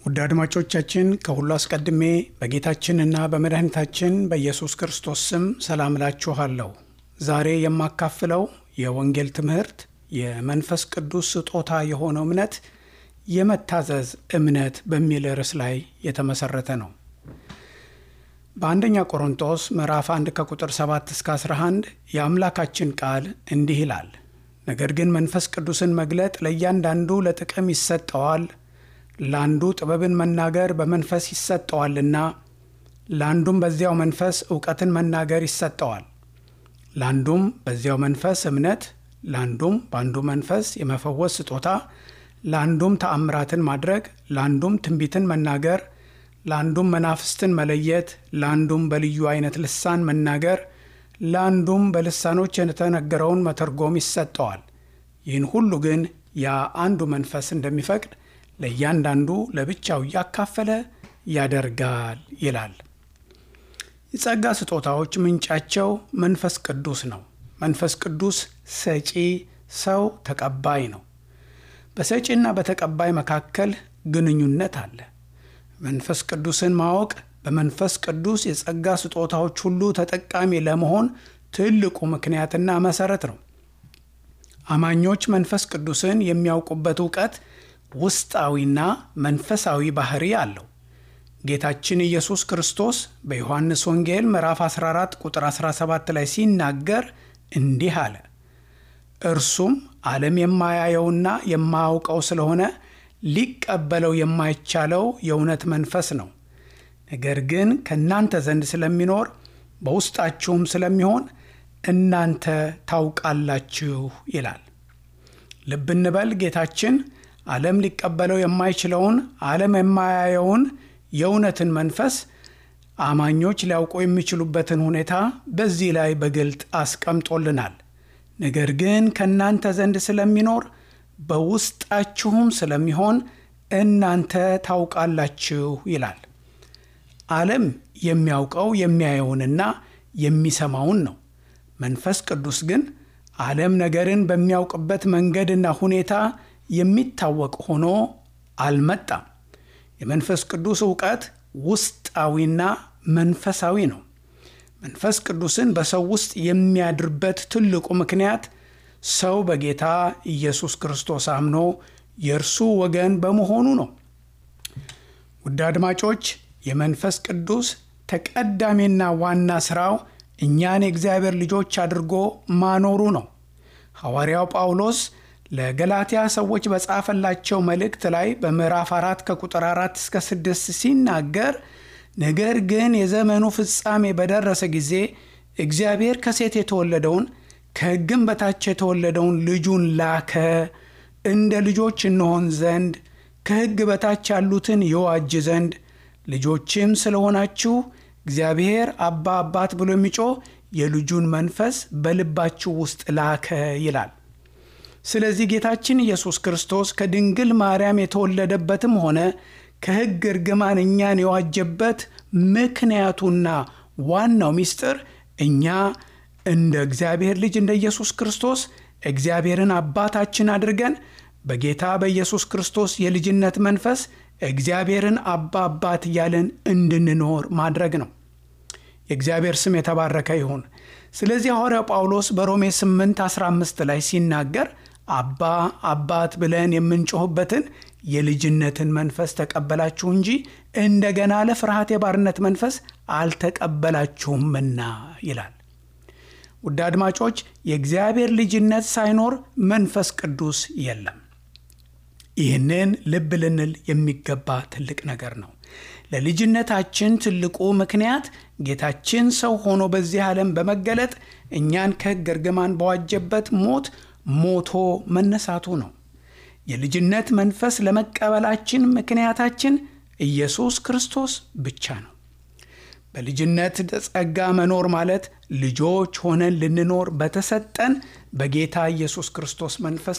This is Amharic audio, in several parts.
ውድ አድማጮቻችን ከሁሉ አስቀድሜ በጌታችንና በመድኃኒታችን በኢየሱስ ክርስቶስ ስም ሰላም እላችኋለሁ። ዛሬ የማካፍለው የወንጌል ትምህርት የመንፈስ ቅዱስ ስጦታ የሆነው እምነት የመታዘዝ እምነት በሚል ርዕስ ላይ የተመሰረተ ነው። በአንደኛ ቆሮንጦስ ምዕራፍ 1 ከቁጥር 7 እስከ 11 የአምላካችን ቃል እንዲህ ይላል፣ ነገር ግን መንፈስ ቅዱስን መግለጥ ለእያንዳንዱ ለጥቅም ይሰጠዋል ለአንዱ ጥበብን መናገር በመንፈስ ይሰጠዋልና፣ ለአንዱም በዚያው መንፈስ እውቀትን መናገር ይሰጠዋል፣ ለአንዱም በዚያው መንፈስ እምነት፣ ለአንዱም በአንዱ መንፈስ የመፈወስ ስጦታ፣ ለአንዱም ተአምራትን ማድረግ፣ ለአንዱም ትንቢትን መናገር፣ ለአንዱም መናፍስትን መለየት፣ ለአንዱም በልዩ አይነት ልሳን መናገር፣ ለአንዱም በልሳኖች የተነገረውን መተርጎም ይሰጠዋል። ይህን ሁሉ ግን ያ አንዱ መንፈስ እንደሚፈቅድ ለእያንዳንዱ ለብቻው እያካፈለ ያደርጋል ይላል። የጸጋ ስጦታዎች ምንጫቸው መንፈስ ቅዱስ ነው። መንፈስ ቅዱስ ሰጪ፣ ሰው ተቀባይ ነው። በሰጪና በተቀባይ መካከል ግንኙነት አለ። መንፈስ ቅዱስን ማወቅ በመንፈስ ቅዱስ የጸጋ ስጦታዎች ሁሉ ተጠቃሚ ለመሆን ትልቁ ምክንያትና መሰረት ነው። አማኞች መንፈስ ቅዱስን የሚያውቁበት እውቀት ውስጣዊና መንፈሳዊ ባህሪ አለው። ጌታችን ኢየሱስ ክርስቶስ በዮሐንስ ወንጌል ምዕራፍ 14 ቁጥር 17 ላይ ሲናገር እንዲህ አለ፣ እርሱም ዓለም የማያየውና የማያውቀው ስለሆነ ሊቀበለው የማይቻለው የእውነት መንፈስ ነው። ነገር ግን ከእናንተ ዘንድ ስለሚኖር በውስጣችሁም ስለሚሆን እናንተ ታውቃላችሁ ይላል። ልብ እንበል ጌታችን ዓለም ሊቀበለው የማይችለውን ዓለም የማያየውን የእውነትን መንፈስ አማኞች ሊያውቁ የሚችሉበትን ሁኔታ በዚህ ላይ በግልጥ አስቀምጦልናል። ነገር ግን ከእናንተ ዘንድ ስለሚኖር በውስጣችሁም ስለሚሆን እናንተ ታውቃላችሁ ይላል። ዓለም የሚያውቀው የሚያየውንና የሚሰማውን ነው። መንፈስ ቅዱስ ግን ዓለም ነገርን በሚያውቅበት መንገድና ሁኔታ የሚታወቅ ሆኖ አልመጣም። የመንፈስ ቅዱስ እውቀት ውስጣዊና መንፈሳዊ ነው። መንፈስ ቅዱስን በሰው ውስጥ የሚያድርበት ትልቁ ምክንያት ሰው በጌታ ኢየሱስ ክርስቶስ አምኖ የእርሱ ወገን በመሆኑ ነው። ውድ አድማጮች፣ የመንፈስ ቅዱስ ተቀዳሚና ዋና ሥራው እኛን የእግዚአብሔር ልጆች አድርጎ ማኖሩ ነው። ሐዋርያው ጳውሎስ ለገላትያ ሰዎች በጻፈላቸው መልእክት ላይ በምዕራፍ አራት ከቁጥር አራት እስከ ስድስት ሲናገር ነገር ግን የዘመኑ ፍጻሜ በደረሰ ጊዜ እግዚአብሔር ከሴት የተወለደውን ከሕግም በታች የተወለደውን ልጁን ላከ፣ እንደ ልጆች እንሆን ዘንድ ከሕግ በታች ያሉትን የዋጅ ዘንድ ልጆችም ስለሆናችሁ እግዚአብሔር አባ አባት ብሎ የሚጮህ የልጁን መንፈስ በልባችሁ ውስጥ ላከ ይላል። ስለዚህ ጌታችን ኢየሱስ ክርስቶስ ከድንግል ማርያም የተወለደበትም ሆነ ከሕግ እርግማን እኛን የዋጀበት ምክንያቱና ዋናው ምስጢር እኛ እንደ እግዚአብሔር ልጅ እንደ ኢየሱስ ክርስቶስ እግዚአብሔርን አባታችን አድርገን በጌታ በኢየሱስ ክርስቶስ የልጅነት መንፈስ እግዚአብሔርን አባ አባት እያለን እንድንኖር ማድረግ ነው። የእግዚአብሔር ስም የተባረከ ይሁን። ስለዚህ ሐዋርያው ጳውሎስ በሮሜ 8 15 ላይ ሲናገር አባ አባት ብለን የምንጮህበትን የልጅነትን መንፈስ ተቀበላችሁ እንጂ እንደገና ለፍርሃት የባርነት መንፈስ አልተቀበላችሁምና ይላል። ውድ አድማጮች የእግዚአብሔር ልጅነት ሳይኖር መንፈስ ቅዱስ የለም። ይህንን ልብ ልንል የሚገባ ትልቅ ነገር ነው። ለልጅነታችን ትልቁ ምክንያት ጌታችን ሰው ሆኖ በዚህ ዓለም በመገለጥ እኛን ከሕግ እርግማን በዋጀበት ሞት ሞቶ መነሳቱ ነው። የልጅነት መንፈስ ለመቀበላችን ምክንያታችን ኢየሱስ ክርስቶስ ብቻ ነው። በልጅነት ጸጋ መኖር ማለት ልጆች ሆነን ልንኖር በተሰጠን በጌታ ኢየሱስ ክርስቶስ መንፈስ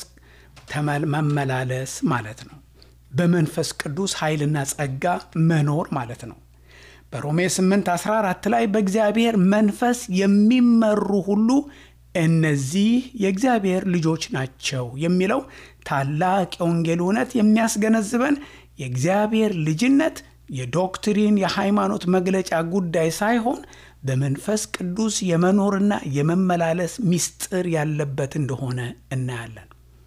መመላለስ ማለት ነው። በመንፈስ ቅዱስ ኃይልና ጸጋ መኖር ማለት ነው። በሮሜ 8 14 ላይ በእግዚአብሔር መንፈስ የሚመሩ ሁሉ እነዚህ የእግዚአብሔር ልጆች ናቸው የሚለው ታላቅ የወንጌል እውነት የሚያስገነዝበን የእግዚአብሔር ልጅነት የዶክትሪን የሃይማኖት መግለጫ ጉዳይ ሳይሆን በመንፈስ ቅዱስ የመኖርና የመመላለስ ምስጢር ያለበት እንደሆነ እናያለን።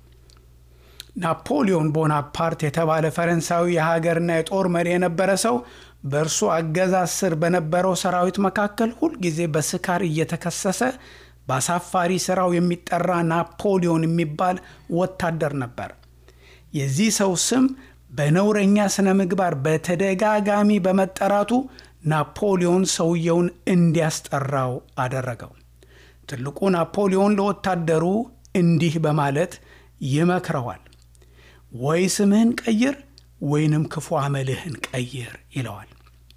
ናፖሊዮን ቦናፓርት የተባለ ፈረንሳዊ የሀገርና የጦር መሪ የነበረ ሰው በእርሱ አገዛዝ ስር በነበረው ሰራዊት መካከል ሁልጊዜ በስካር እየተከሰሰ በአሳፋሪ ስራው የሚጠራ ናፖሊዮን የሚባል ወታደር ነበር። የዚህ ሰው ስም በነውረኛ ስነ ምግባር በተደጋጋሚ በመጠራቱ ናፖሊዮን ሰውየውን እንዲያስጠራው አደረገው። ትልቁ ናፖሊዮን ለወታደሩ እንዲህ በማለት ይመክረዋል። ወይ ስምህን ቀይር ወይንም ክፉ አመልህን ቀይር ይለዋል።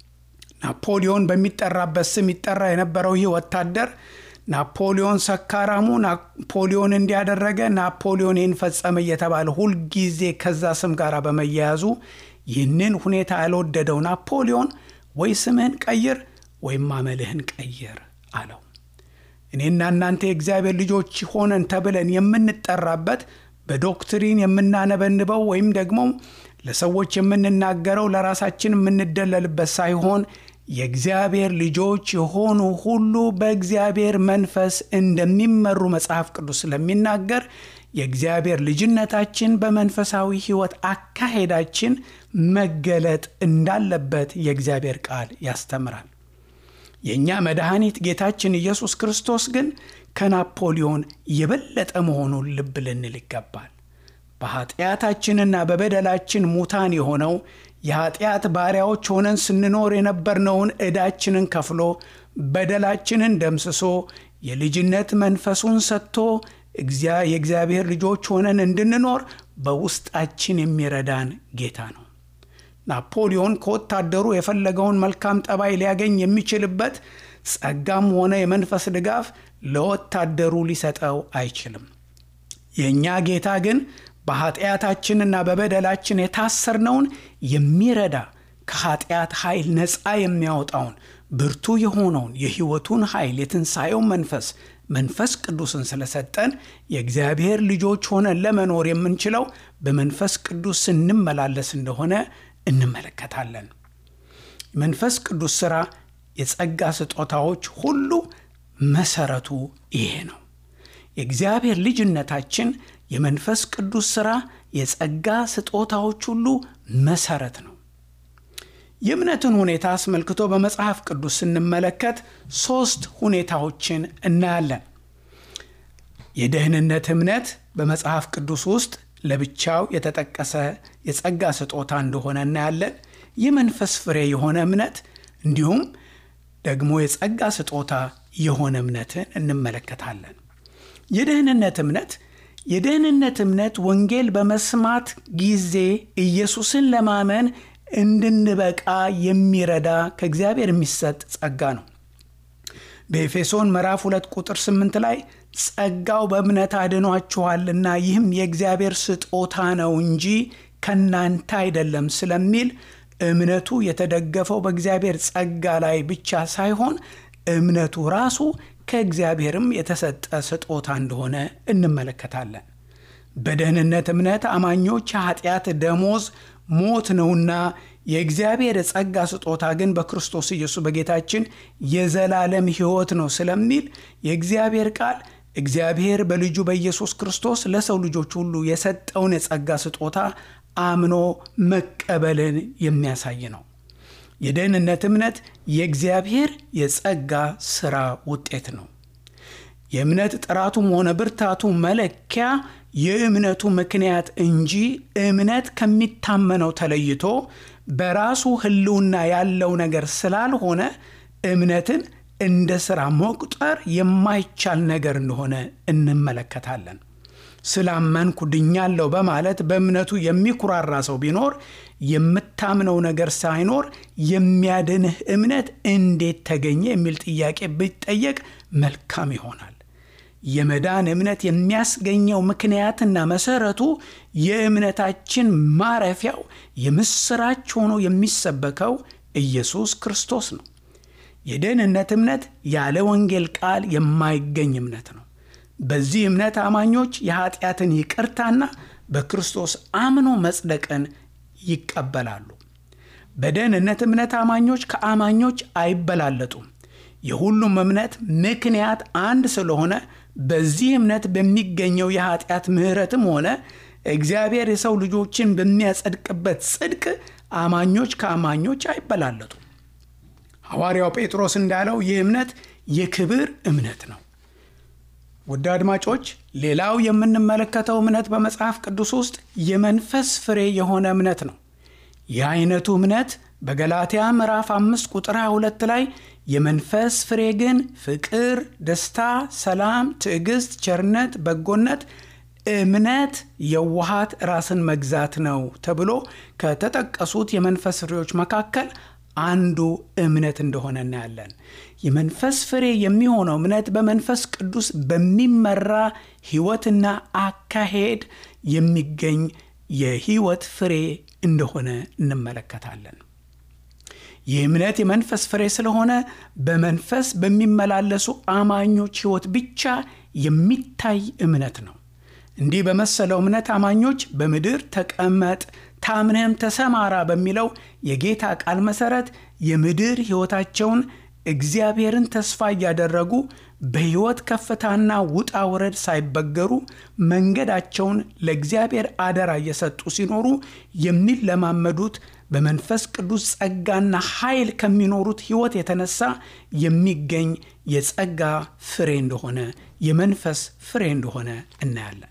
ናፖሊዮን በሚጠራበት ስም ይጠራ የነበረው ይህ ወታደር ናፖሊዮን ሰካራሙ፣ ናፖሊዮን እንዲያደረገ፣ ናፖሊዮን ይህን ፈጸመ እየተባለ ሁልጊዜ ከዛ ስም ጋር በመያያዙ ይህንን ሁኔታ ያልወደደው ናፖሊዮን ወይ ስምህን ቀይር ወይም አመልህን ቀይር አለው። እኔና እናንተ የእግዚአብሔር ልጆች ሆነን ተብለን የምንጠራበት በዶክትሪን የምናነበንበው ወይም ደግሞ ለሰዎች የምንናገረው ለራሳችን የምንደለልበት ሳይሆን የእግዚአብሔር ልጆች የሆኑ ሁሉ በእግዚአብሔር መንፈስ እንደሚመሩ መጽሐፍ ቅዱስ ስለሚናገር የእግዚአብሔር ልጅነታችን በመንፈሳዊ ሕይወት አካሄዳችን መገለጥ እንዳለበት የእግዚአብሔር ቃል ያስተምራል። የእኛ መድኃኒት ጌታችን ኢየሱስ ክርስቶስ ግን ከናፖሊዮን የበለጠ መሆኑን ልብ ልንል ይገባል። በኃጢአታችንና በበደላችን ሙታን የሆነው የኃጢአት ባሪያዎች ሆነን ስንኖር የነበርነውን ዕዳችንን ከፍሎ በደላችንን ደምስሶ የልጅነት መንፈሱን ሰጥቶ የእግዚአብሔር ልጆች ሆነን እንድንኖር በውስጣችን የሚረዳን ጌታ ነው። ናፖሊዮን ከወታደሩ የፈለገውን መልካም ጠባይ ሊያገኝ የሚችልበት ጸጋም ሆነ የመንፈስ ድጋፍ ለወታደሩ ሊሰጠው አይችልም። የእኛ ጌታ ግን በኃጢአታችንና በበደላችን የታሰርነውን የሚረዳ ከኃጢአት ኃይል ነፃ የሚያወጣውን ብርቱ የሆነውን የሕይወቱን ኃይል የትንሣኤውን መንፈስ መንፈስ ቅዱስን ስለሰጠን የእግዚአብሔር ልጆች ሆነን ለመኖር የምንችለው በመንፈስ ቅዱስ ስንመላለስ እንደሆነ እንመለከታለን። መንፈስ ቅዱስ ሥራ የጸጋ ስጦታዎች ሁሉ መሰረቱ ይሄ ነው። የእግዚአብሔር ልጅነታችን የመንፈስ ቅዱስ ሥራ የጸጋ ስጦታዎች ሁሉ መሰረት ነው። የእምነትን ሁኔታ አስመልክቶ በመጽሐፍ ቅዱስ ስንመለከት ሦስት ሁኔታዎችን እናያለን። የደህንነት እምነት በመጽሐፍ ቅዱስ ውስጥ ለብቻው የተጠቀሰ የጸጋ ስጦታ እንደሆነ እናያለን። የመንፈስ ፍሬ የሆነ እምነት እንዲሁም ደግሞ የጸጋ ስጦታ የሆነ እምነትን እንመለከታለን። የደህንነት እምነት የደህንነት እምነት ወንጌል በመስማት ጊዜ ኢየሱስን ለማመን እንድንበቃ የሚረዳ ከእግዚአብሔር የሚሰጥ ጸጋ ነው። በኤፌሶን ምዕራፍ 2 ቁጥር 8 ላይ ጸጋው በእምነት አድኗችኋልና ይህም የእግዚአብሔር ስጦታ ነው እንጂ ከናንተ አይደለም ስለሚል እምነቱ የተደገፈው በእግዚአብሔር ጸጋ ላይ ብቻ ሳይሆን እምነቱ ራሱ ከእግዚአብሔርም የተሰጠ ስጦታ እንደሆነ እንመለከታለን። በደህንነት እምነት አማኞች የኃጢአት ደሞዝ ሞት ነውና የእግዚአብሔር የጸጋ ስጦታ ግን በክርስቶስ ኢየሱስ በጌታችን የዘላለም ሕይወት ነው ስለሚል የእግዚአብሔር ቃል እግዚአብሔር በልጁ በኢየሱስ ክርስቶስ ለሰው ልጆች ሁሉ የሰጠውን የጸጋ ስጦታ አምኖ መቀበልን የሚያሳይ ነው። የደህንነት እምነት የእግዚአብሔር የጸጋ ሥራ ውጤት ነው። የእምነት ጥራቱም ሆነ ብርታቱ መለኪያ የእምነቱ ምክንያት እንጂ እምነት ከሚታመነው ተለይቶ በራሱ ሕልውና ያለው ነገር ስላልሆነ እምነትን እንደ ሥራ መቁጠር የማይቻል ነገር እንደሆነ እንመለከታለን። ስላመንኩ ድኛለሁ በማለት በእምነቱ የሚኩራራ ሰው ቢኖር የምታምነው ነገር ሳይኖር የሚያድንህ እምነት እንዴት ተገኘ የሚል ጥያቄ ቢጠየቅ መልካም ይሆናል። የመዳን እምነት የሚያስገኘው ምክንያትና መሰረቱ የእምነታችን ማረፊያው የምስራች ሆኖ የሚሰበከው ኢየሱስ ክርስቶስ ነው። የደህንነት እምነት ያለ ወንጌል ቃል የማይገኝ እምነት ነው። በዚህ እምነት አማኞች የኃጢአትን ይቅርታና በክርስቶስ አምኖ መጽደቅን ይቀበላሉ። በደህንነት እምነት አማኞች ከአማኞች አይበላለጡም። የሁሉም እምነት ምክንያት አንድ ስለሆነ በዚህ እምነት በሚገኘው የኃጢአት ምሕረትም ሆነ እግዚአብሔር የሰው ልጆችን በሚያጸድቅበት ጽድቅ አማኞች ከአማኞች አይበላለጡም። ሐዋርያው ጴጥሮስ እንዳለው ይህ እምነት የክብር እምነት ነው። ውድ አድማጮች፣ ሌላው የምንመለከተው እምነት በመጽሐፍ ቅዱስ ውስጥ የመንፈስ ፍሬ የሆነ እምነት ነው። ይህ አይነቱ እምነት በገላትያ ምዕራፍ 5 ቁጥር 22 ላይ የመንፈስ ፍሬ ግን ፍቅር፣ ደስታ፣ ሰላም፣ ትዕግስት፣ ቸርነት፣ በጎነት፣ እምነት፣ የዋሃት፣ ራስን መግዛት ነው ተብሎ ከተጠቀሱት የመንፈስ ፍሬዎች መካከል አንዱ እምነት እንደሆነ እናያለን። የመንፈስ ፍሬ የሚሆነው እምነት በመንፈስ ቅዱስ በሚመራ ሕይወትና አካሄድ የሚገኝ የሕይወት ፍሬ እንደሆነ እንመለከታለን። ይህ እምነት የመንፈስ ፍሬ ስለሆነ በመንፈስ በሚመላለሱ አማኞች ሕይወት ብቻ የሚታይ እምነት ነው። እንዲህ በመሰለው እምነት አማኞች በምድር ተቀመጥ ታምነህም ተሰማራ በሚለው የጌታ ቃል መሠረት የምድር ሕይወታቸውን እግዚአብሔርን ተስፋ እያደረጉ በሕይወት ከፍታና ውጣ ውረድ ሳይበገሩ መንገዳቸውን ለእግዚአብሔር አደራ እየሰጡ ሲኖሩ የሚለማመዱት በመንፈስ ቅዱስ ጸጋና ኃይል ከሚኖሩት ሕይወት የተነሳ የሚገኝ የጸጋ ፍሬ እንደሆነ የመንፈስ ፍሬ እንደሆነ እናያለን።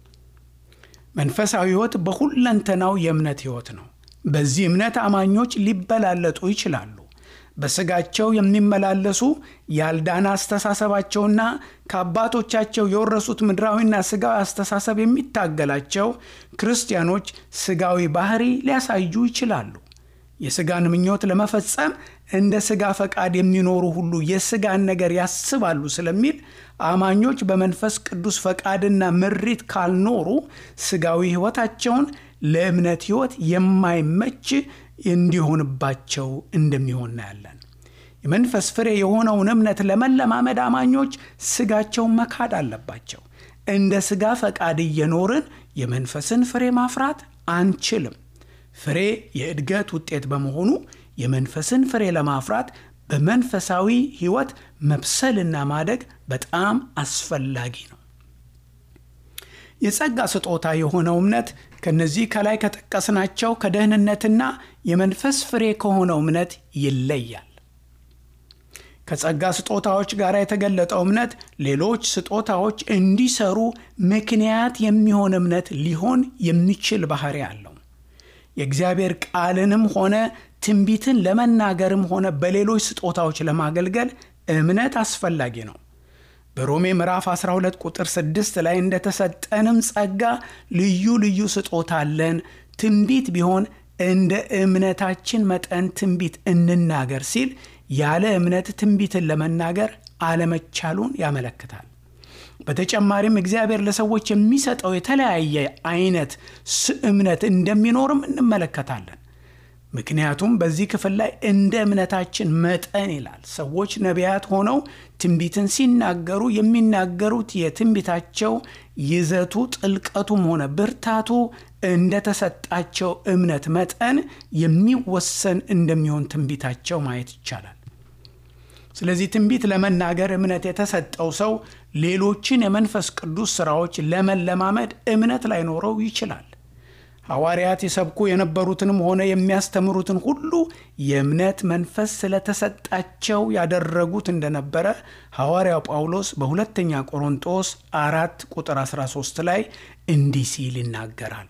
መንፈሳዊ ሕይወት በሁለንተናው የእምነት ሕይወት ነው። በዚህ እምነት አማኞች ሊበላለጡ ይችላሉ። በሥጋቸው የሚመላለሱ ያልዳነ አስተሳሰባቸውና ከአባቶቻቸው የወረሱት ምድራዊና ሥጋዊ አስተሳሰብ የሚታገላቸው ክርስቲያኖች ሥጋዊ ባህሪ ሊያሳዩ ይችላሉ። የሥጋን ምኞት ለመፈጸም እንደ ሥጋ ፈቃድ የሚኖሩ ሁሉ የሥጋን ነገር ያስባሉ ስለሚል አማኞች በመንፈስ ቅዱስ ፈቃድና ምሪት ካልኖሩ ሥጋዊ ሕይወታቸውን ለእምነት ሕይወት የማይመች እንዲሆንባቸው እንደሚሆን እናያለን። የመንፈስ ፍሬ የሆነውን እምነት ለመለማመድ አማኞች ሥጋቸውን መካድ አለባቸው። እንደ ሥጋ ፈቃድ እየኖርን የመንፈስን ፍሬ ማፍራት አንችልም። ፍሬ የእድገት ውጤት በመሆኑ የመንፈስን ፍሬ ለማፍራት በመንፈሳዊ ሕይወት መብሰልና ማደግ በጣም አስፈላጊ ነው። የጸጋ ስጦታ የሆነው እምነት ከነዚህ ከላይ ከጠቀስናቸው ከደህንነትና የመንፈስ ፍሬ ከሆነው እምነት ይለያል። ከጸጋ ስጦታዎች ጋር የተገለጠው እምነት ሌሎች ስጦታዎች እንዲሰሩ ምክንያት የሚሆን እምነት ሊሆን የሚችል ባህሪ አለው። የእግዚአብሔር ቃልንም ሆነ ትንቢትን ለመናገርም ሆነ በሌሎች ስጦታዎች ለማገልገል እምነት አስፈላጊ ነው። በሮሜ ምዕራፍ 12 ቁጥር 6 ላይ እንደተሰጠንም ጸጋ ልዩ ልዩ ስጦታ አለን፣ ትንቢት ቢሆን እንደ እምነታችን መጠን ትንቢት እንናገር ሲል ያለ እምነት ትንቢትን ለመናገር አለመቻሉን ያመለክታል። በተጨማሪም እግዚአብሔር ለሰዎች የሚሰጠው የተለያየ አይነት እምነት እንደሚኖርም እንመለከታለን። ምክንያቱም በዚህ ክፍል ላይ እንደ እምነታችን መጠን ይላል። ሰዎች ነቢያት ሆነው ትንቢትን ሲናገሩ የሚናገሩት የትንቢታቸው ይዘቱ ጥልቀቱም ሆነ ብርታቱ እንደተሰጣቸው እምነት መጠን የሚወሰን እንደሚሆን ትንቢታቸው ማየት ይቻላል። ስለዚህ ትንቢት ለመናገር እምነት የተሰጠው ሰው ሌሎችን የመንፈስ ቅዱስ ሥራዎች ለመለማመድ እምነት ላይኖረው ይችላል። ሐዋርያት የሰብኩ የነበሩትንም ሆነ የሚያስተምሩትን ሁሉ የእምነት መንፈስ ስለተሰጣቸው ያደረጉት እንደነበረ ሐዋርያው ጳውሎስ በሁለተኛ ቆሮንጦስ አራት ቁጥር 13 ላይ እንዲህ ሲል ይናገራል።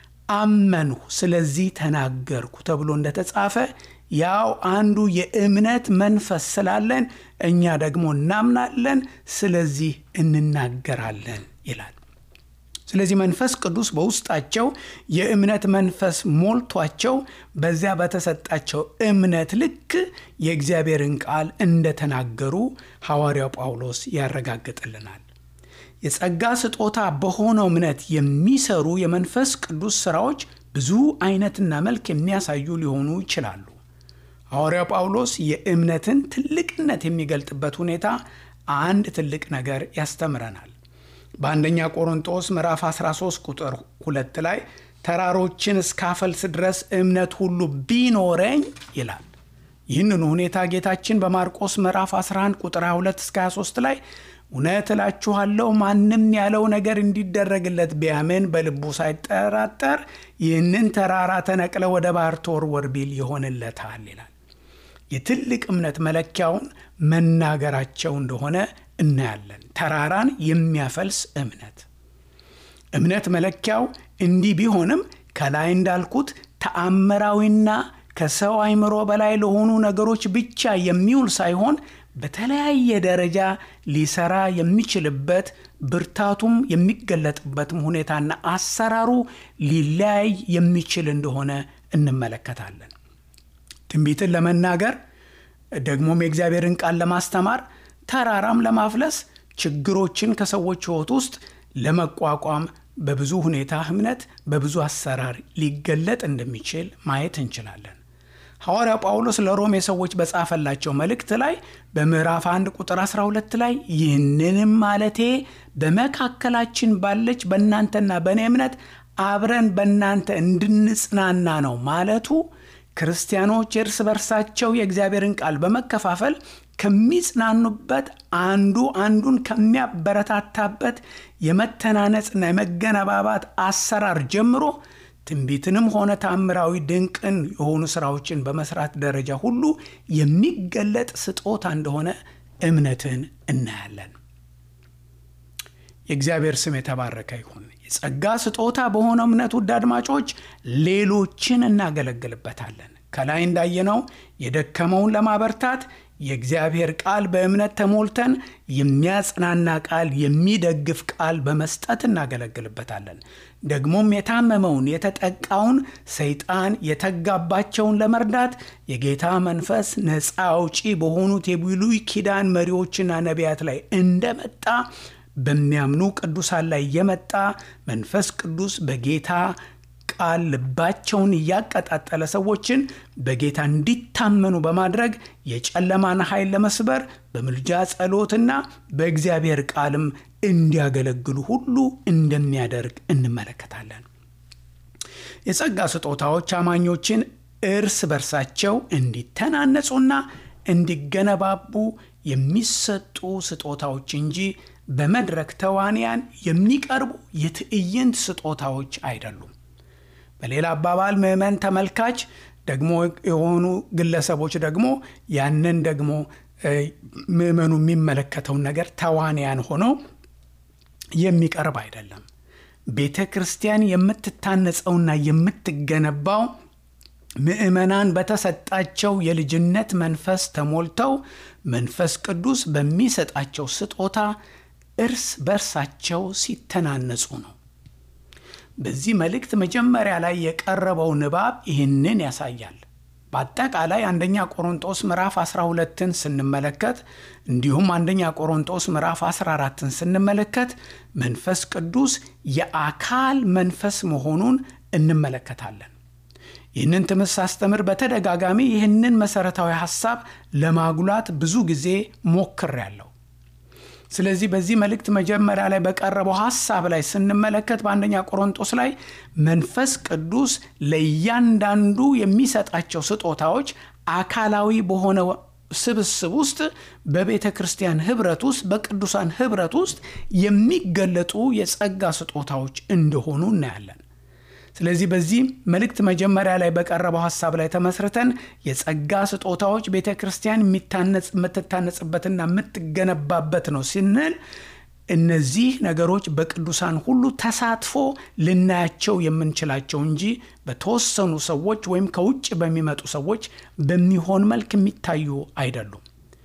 አመንሁ ስለዚህ ተናገርኩ ተብሎ እንደተጻፈ ያው አንዱ የእምነት መንፈስ ስላለን እኛ ደግሞ እናምናለን፣ ስለዚህ እንናገራለን ይላል። ስለዚህ መንፈስ ቅዱስ በውስጣቸው የእምነት መንፈስ ሞልቷቸው በዚያ በተሰጣቸው እምነት ልክ የእግዚአብሔርን ቃል እንደተናገሩ ሐዋርያው ጳውሎስ ያረጋግጥልናል። የጸጋ ስጦታ በሆነው እምነት የሚሰሩ የመንፈስ ቅዱስ ሥራዎች ብዙ አይነትና መልክ የሚያሳዩ ሊሆኑ ይችላሉ። ሐዋርያው ጳውሎስ የእምነትን ትልቅነት የሚገልጥበት ሁኔታ አንድ ትልቅ ነገር ያስተምረናል። በአንደኛ ቆሮንጦስ ምዕራፍ 13 ቁጥር ሁለት ላይ ተራሮችን እስካፈልስ ድረስ እምነት ሁሉ ቢኖረኝ ይላል። ይህንኑ ሁኔታ ጌታችን በማርቆስ ምዕራፍ 11 ቁጥር 22 እስከ 23 ላይ እውነት እላችኋለሁ ማንም ያለው ነገር እንዲደረግለት ቢያምን በልቡ ሳይጠራጠር ይህንን ተራራ ተነቅለ ወደ ባህር ተወርወር ቢል ይሆንለታል ይላል። የትልቅ እምነት መለኪያውን መናገራቸው እንደሆነ እናያለን። ተራራን የሚያፈልስ እምነት እምነት መለኪያው እንዲህ ቢሆንም ከላይ እንዳልኩት ተአምራዊና ከሰው አይምሮ በላይ ለሆኑ ነገሮች ብቻ የሚውል ሳይሆን በተለያየ ደረጃ ሊሰራ የሚችልበት ብርታቱም የሚገለጥበትም ሁኔታና አሰራሩ ሊለያይ የሚችል እንደሆነ እንመለከታለን። ትንቢትን ለመናገር ደግሞም የእግዚአብሔርን ቃል ለማስተማር ተራራም ለማፍለስ ችግሮችን ከሰዎች ሕይወት ውስጥ ለመቋቋም በብዙ ሁኔታ እምነት በብዙ አሰራር ሊገለጥ እንደሚችል ማየት እንችላለን። ሐዋርያው ጳውሎስ ለሮሜ ሰዎች በጻፈላቸው መልእክት ላይ በምዕራፍ 1 ቁጥር 12 ላይ ይህንንም ማለቴ በመካከላችን ባለች በእናንተና በእኔ እምነት አብረን በእናንተ እንድንጽናና ነው ማለቱ ክርስቲያኖች እርስ በርሳቸው የእግዚአብሔርን ቃል በመከፋፈል ከሚጽናኑበት አንዱ አንዱን ከሚያበረታታበት የመተናነጽና የመገነባባት አሰራር ጀምሮ ትንቢትንም ሆነ ታምራዊ ድንቅን የሆኑ ስራዎችን በመስራት ደረጃ ሁሉ የሚገለጥ ስጦታ እንደሆነ እምነትን እናያለን። የእግዚአብሔር ስም የተባረከ ይሁን። የጸጋ ስጦታ በሆነው እምነት ውድ አድማጮች ሌሎችን እናገለግልበታለን። ከላይ እንዳየነው የደከመውን ለማበርታት የእግዚአብሔር ቃል በእምነት ተሞልተን የሚያጽናና ቃል፣ የሚደግፍ ቃል በመስጠት እናገለግልበታለን። ደግሞም የታመመውን የተጠቃውን ሰይጣን የተጋባቸውን ለመርዳት የጌታ መንፈስ ነፃ አውጪ በሆኑት የብሉይ ኪዳን መሪዎችና ነቢያት ላይ እንደመጣ በሚያምኑ ቅዱሳን ላይ የመጣ መንፈስ ቅዱስ በጌታ ቃል ልባቸውን እያቀጣጠለ ሰዎችን በጌታ እንዲታመኑ በማድረግ የጨለማን ኃይል ለመስበር በምልጃ ጸሎትና በእግዚአብሔር ቃልም እንዲያገለግሉ ሁሉ እንደሚያደርግ እንመለከታለን። የጸጋ ስጦታዎች አማኞችን እርስ በርሳቸው እንዲተናነጹና እንዲገነባቡ የሚሰጡ ስጦታዎች እንጂ በመድረክ ተዋንያን የሚቀርቡ የትዕይንት ስጦታዎች አይደሉም። በሌላ አባባል ምዕመን ተመልካች ደግሞ የሆኑ ግለሰቦች ደግሞ ያንን ደግሞ ምዕመኑ የሚመለከተውን ነገር ተዋንያን ሆነው የሚቀርብ አይደለም። ቤተ ክርስቲያን የምትታነጸውና የምትገነባው ምዕመናን በተሰጣቸው የልጅነት መንፈስ ተሞልተው መንፈስ ቅዱስ በሚሰጣቸው ስጦታ እርስ በርሳቸው ሲተናነጹ ነው። በዚህ መልእክት መጀመሪያ ላይ የቀረበው ንባብ ይህንን ያሳያል። በአጠቃላይ አንደኛ ቆሮንጦስ ምዕራፍ 12ን ስንመለከት እንዲሁም አንደኛ ቆሮንጦስ ምዕራፍ 14ን ስንመለከት መንፈስ ቅዱስ የአካል መንፈስ መሆኑን እንመለከታለን። ይህንን ትምህርት ሳስተምር በተደጋጋሚ ይህንን መሰረታዊ ሐሳብ ለማጉላት ብዙ ጊዜ ሞክሬያለሁ። ስለዚህ በዚህ መልእክት መጀመሪያ ላይ በቀረበው ሐሳብ ላይ ስንመለከት በአንደኛ ቆሮንጦስ ላይ መንፈስ ቅዱስ ለእያንዳንዱ የሚሰጣቸው ስጦታዎች አካላዊ በሆነ ስብስብ ውስጥ በቤተ ክርስቲያን ኅብረት ውስጥ በቅዱሳን ኅብረት ውስጥ የሚገለጡ የጸጋ ስጦታዎች እንደሆኑ እናያለን። ስለዚህ በዚህ መልእክት መጀመሪያ ላይ በቀረበው ሐሳብ ላይ ተመስርተን የጸጋ ስጦታዎች ቤተ ክርስቲያን የምትታነጽበትና የምትገነባበት ነው ስንል እነዚህ ነገሮች በቅዱሳን ሁሉ ተሳትፎ ልናያቸው የምንችላቸው እንጂ በተወሰኑ ሰዎች ወይም ከውጭ በሚመጡ ሰዎች በሚሆን መልክ የሚታዩ አይደሉም።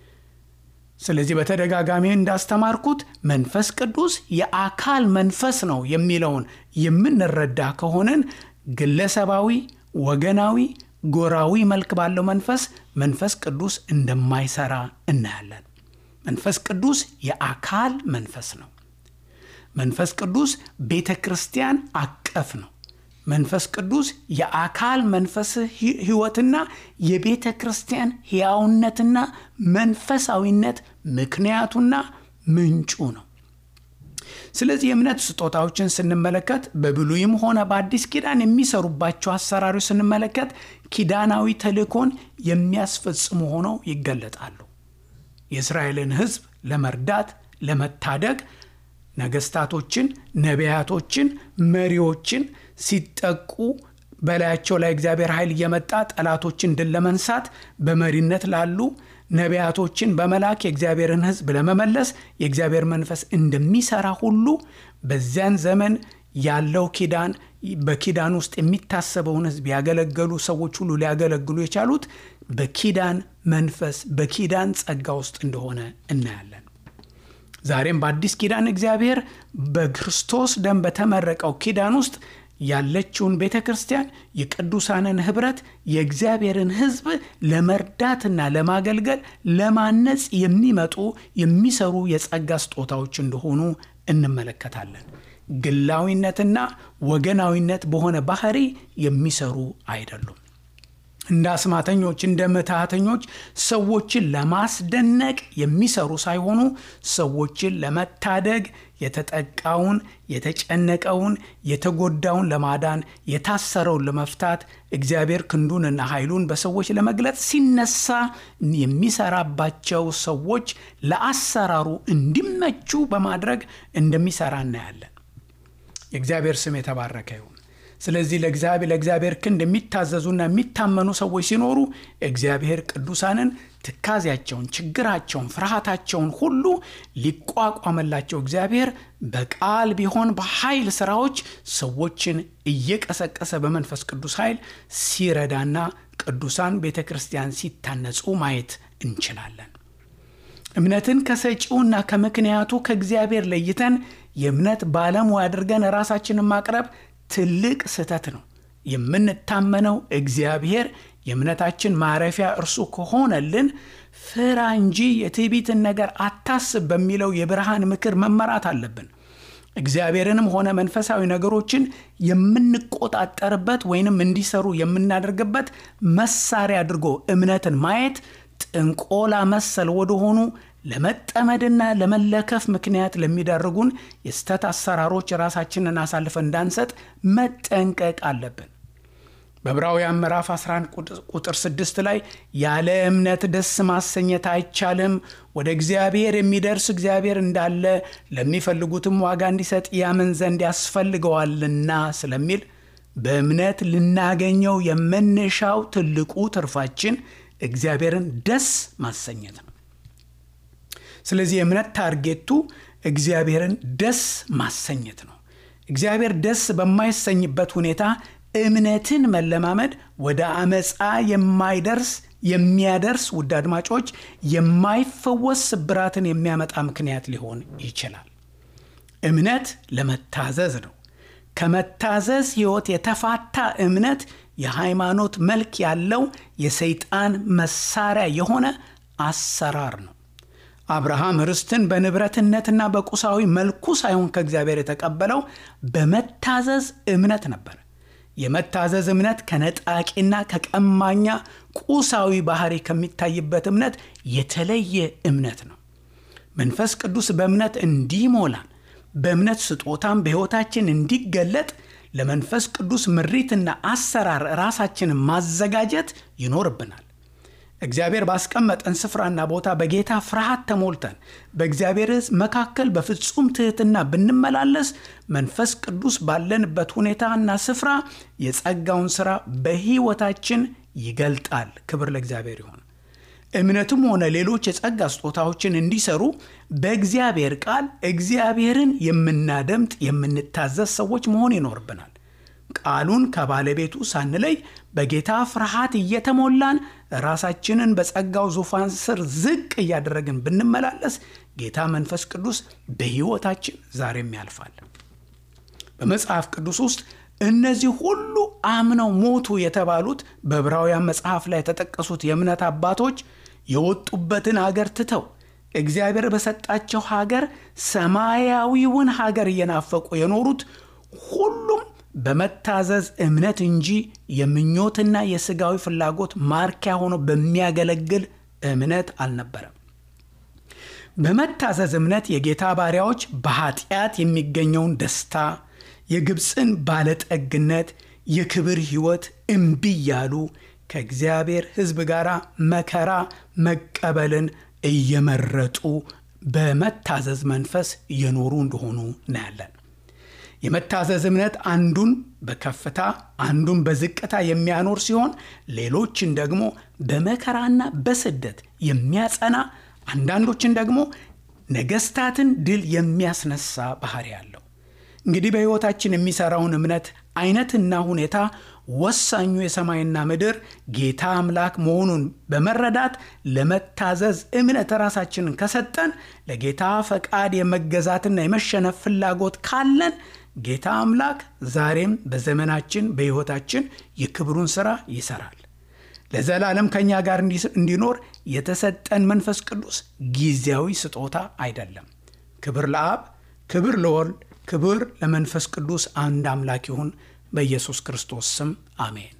ስለዚህ በተደጋጋሚ እንዳስተማርኩት መንፈስ ቅዱስ የአካል መንፈስ ነው የሚለውን የምንረዳ ከሆንን ግለሰባዊ፣ ወገናዊ፣ ጎራዊ መልክ ባለው መንፈስ መንፈስ ቅዱስ እንደማይሰራ እናያለን። መንፈስ ቅዱስ የአካል መንፈስ ነው። መንፈስ ቅዱስ ቤተ ክርስቲያን አቀፍ ነው። መንፈስ ቅዱስ የአካል መንፈስ ሕይወትና የቤተ ክርስቲያን ሕያውነትና መንፈሳዊነት ምክንያቱና ምንጩ ነው። ስለዚህ የእምነት ስጦታዎችን ስንመለከት በብሉይም ሆነ በአዲስ ኪዳን የሚሰሩባቸው አሰራሮች ስንመለከት ኪዳናዊ ተልእኮን የሚያስፈጽሙ ሆነው ይገለጣሉ። የእስራኤልን ሕዝብ ለመርዳት ለመታደግ ነገስታቶችን፣ ነቢያቶችን፣ መሪዎችን ሲጠቁ በላያቸው ላይ እግዚአብሔር ኃይል እየመጣ ጠላቶችን ድል ለመንሳት በመሪነት ላሉ ነቢያቶችን በመላክ የእግዚአብሔርን ሕዝብ ለመመለስ የእግዚአብሔር መንፈስ እንደሚሰራ ሁሉ በዚያን ዘመን ያለው ኪዳን በኪዳን ውስጥ የሚታሰበውን ሕዝብ ያገለገሉ ሰዎች ሁሉ ሊያገለግሉ የቻሉት በኪዳን መንፈስ በኪዳን ጸጋ ውስጥ እንደሆነ እናያለን። ዛሬም በአዲስ ኪዳን እግዚአብሔር በክርስቶስ ደም በተመረቀው ኪዳን ውስጥ ያለችውን ቤተ ክርስቲያን የቅዱሳንን ኅብረት የእግዚአብሔርን ሕዝብ ለመርዳትና ለማገልገል ለማነጽ የሚመጡ የሚሰሩ የጸጋ ስጦታዎች እንደሆኑ እንመለከታለን። ግላዊነትና ወገናዊነት በሆነ ባህሪ የሚሰሩ አይደሉም። እንደ አስማተኞች እንደ ምትሃተኞች ሰዎችን ለማስደነቅ የሚሰሩ ሳይሆኑ ሰዎችን ለመታደግ የተጠቃውን፣ የተጨነቀውን፣ የተጎዳውን ለማዳን የታሰረውን ለመፍታት እግዚአብሔር ክንዱንና ኃይሉን በሰዎች ለመግለጥ ሲነሳ የሚሰራባቸው ሰዎች ለአሰራሩ እንዲመቹ በማድረግ እንደሚሰራ እናያለን። የእግዚአብሔር ስም የተባረከ ይሁን። ስለዚህ ለእግዚአብሔር ለእግዚአብሔር ክንድ የሚታዘዙና የሚታመኑ ሰዎች ሲኖሩ እግዚአብሔር ቅዱሳንን ትካዜያቸውን፣ ችግራቸውን፣ ፍርሃታቸውን ሁሉ ሊቋቋመላቸው እግዚአብሔር በቃል ቢሆን በኃይል ስራዎች ሰዎችን እየቀሰቀሰ በመንፈስ ቅዱስ ኃይል ሲረዳና ቅዱሳን ቤተ ክርስቲያን ሲታነጹ ማየት እንችላለን። እምነትን ከሰጪውና ከምክንያቱ ከእግዚአብሔር ለይተን የእምነት ባለሙያ አድርገን ራሳችንን ማቅረብ ትልቅ ስህተት ነው። የምንታመነው እግዚአብሔር የእምነታችን ማረፊያ እርሱ ከሆነልን ፍራ እንጂ የትዕቢትን ነገር አታስብ በሚለው የብርሃን ምክር መመራት አለብን። እግዚአብሔርንም ሆነ መንፈሳዊ ነገሮችን የምንቆጣጠርበት ወይንም እንዲሰሩ የምናደርግበት መሳሪያ አድርጎ እምነትን ማየት ጥንቆላ መሰል ወደሆኑ ለመጠመድና ለመለከፍ ምክንያት ለሚዳርጉን የስተት አሰራሮች ራሳችንን አሳልፈን እንዳንሰጥ መጠንቀቅ አለብን። በዕብራውያን ምዕራፍ 11 ቁጥር 6 ላይ ያለ እምነት ደስ ማሰኘት አይቻልም፣ ወደ እግዚአብሔር የሚደርስ እግዚአብሔር እንዳለ ለሚፈልጉትም ዋጋ እንዲሰጥ ያምን ዘንድ ያስፈልገዋልና ስለሚል በእምነት ልናገኘው የምንሻው ትልቁ ትርፋችን እግዚአብሔርን ደስ ማሰኘት ነው። ስለዚህ የእምነት ታርጌቱ እግዚአብሔርን ደስ ማሰኘት ነው። እግዚአብሔር ደስ በማይሰኝበት ሁኔታ እምነትን መለማመድ ወደ አመፃ የማይደርስ የሚያደርስ ውድ አድማጮች የማይፈወስ ስብራትን የሚያመጣ ምክንያት ሊሆን ይችላል። እምነት ለመታዘዝ ነው። ከመታዘዝ ሕይወት የተፋታ እምነት የሃይማኖት መልክ ያለው የሰይጣን መሳሪያ የሆነ አሰራር ነው። አብርሃም ርስትን በንብረትነትና በቁሳዊ መልኩ ሳይሆን ከእግዚአብሔር የተቀበለው በመታዘዝ እምነት ነበር። የመታዘዝ እምነት ከነጣቂና ከቀማኛ ቁሳዊ ባህሪ ከሚታይበት እምነት የተለየ እምነት ነው። መንፈስ ቅዱስ በእምነት እንዲሞላን በእምነት ስጦታም በሕይወታችን እንዲገለጥ ለመንፈስ ቅዱስ ምሪትና አሰራር ራሳችንን ማዘጋጀት ይኖርብናል። እግዚአብሔር ባስቀመጠን ስፍራና ቦታ በጌታ ፍርሃት ተሞልተን በእግዚአብሔር ሕዝብ መካከል በፍጹም ትሕትና ብንመላለስ መንፈስ ቅዱስ ባለንበት ሁኔታና ስፍራ የጸጋውን ሥራ በሕይወታችን ይገልጣል። ክብር ለእግዚአብሔር ይሆን። እምነትም ሆነ ሌሎች የጸጋ ስጦታዎችን እንዲሰሩ በእግዚአብሔር ቃል እግዚአብሔርን የምናደምጥ የምንታዘዝ ሰዎች መሆን ይኖርብናል። ቃሉን ከባለቤቱ ሳንለይ በጌታ ፍርሃት እየተሞላን ራሳችንን በጸጋው ዙፋን ስር ዝቅ እያደረግን ብንመላለስ ጌታ መንፈስ ቅዱስ በሕይወታችን ዛሬም ያልፋል። በመጽሐፍ ቅዱስ ውስጥ እነዚህ ሁሉ አምነው ሞቱ የተባሉት በዕብራውያን መጽሐፍ ላይ የተጠቀሱት የእምነት አባቶች የወጡበትን አገር ትተው እግዚአብሔር በሰጣቸው ሀገር ሰማያዊውን ሀገር እየናፈቁ የኖሩት ሁሉም በመታዘዝ እምነት እንጂ የምኞትና የሥጋዊ ፍላጎት ማርኪያ ሆኖ በሚያገለግል እምነት አልነበረም። በመታዘዝ እምነት የጌታ ባሪያዎች በኃጢአት የሚገኘውን ደስታ፣ የግብፅን ባለጠግነት፣ የክብር ሕይወት እምቢ እያሉ ከእግዚአብሔር ሕዝብ ጋር መከራ መቀበልን እየመረጡ በመታዘዝ መንፈስ እየኖሩ እንደሆኑ እናያለን። የመታዘዝ እምነት አንዱን በከፍታ አንዱን በዝቅታ የሚያኖር ሲሆን ሌሎችን ደግሞ በመከራና በስደት የሚያጸና አንዳንዶችን ደግሞ ነገስታትን ድል የሚያስነሳ ባህሪ አለው። እንግዲህ በሕይወታችን የሚሠራውን እምነት አይነትና ሁኔታ ወሳኙ የሰማይና ምድር ጌታ አምላክ መሆኑን በመረዳት ለመታዘዝ እምነት ራሳችንን ከሰጠን ለጌታ ፈቃድ የመገዛትና የመሸነፍ ፍላጎት ካለን ጌታ አምላክ ዛሬም በዘመናችን በሕይወታችን የክብሩን ሥራ ይሠራል። ለዘላለም ከእኛ ጋር እንዲኖር የተሰጠን መንፈስ ቅዱስ ጊዜያዊ ስጦታ አይደለም። ክብር ለአብ፣ ክብር ለወልድ፣ ክብር ለመንፈስ ቅዱስ አንድ አምላክ ይሁን። በኢየሱስ ክርስቶስ ስም አሜን።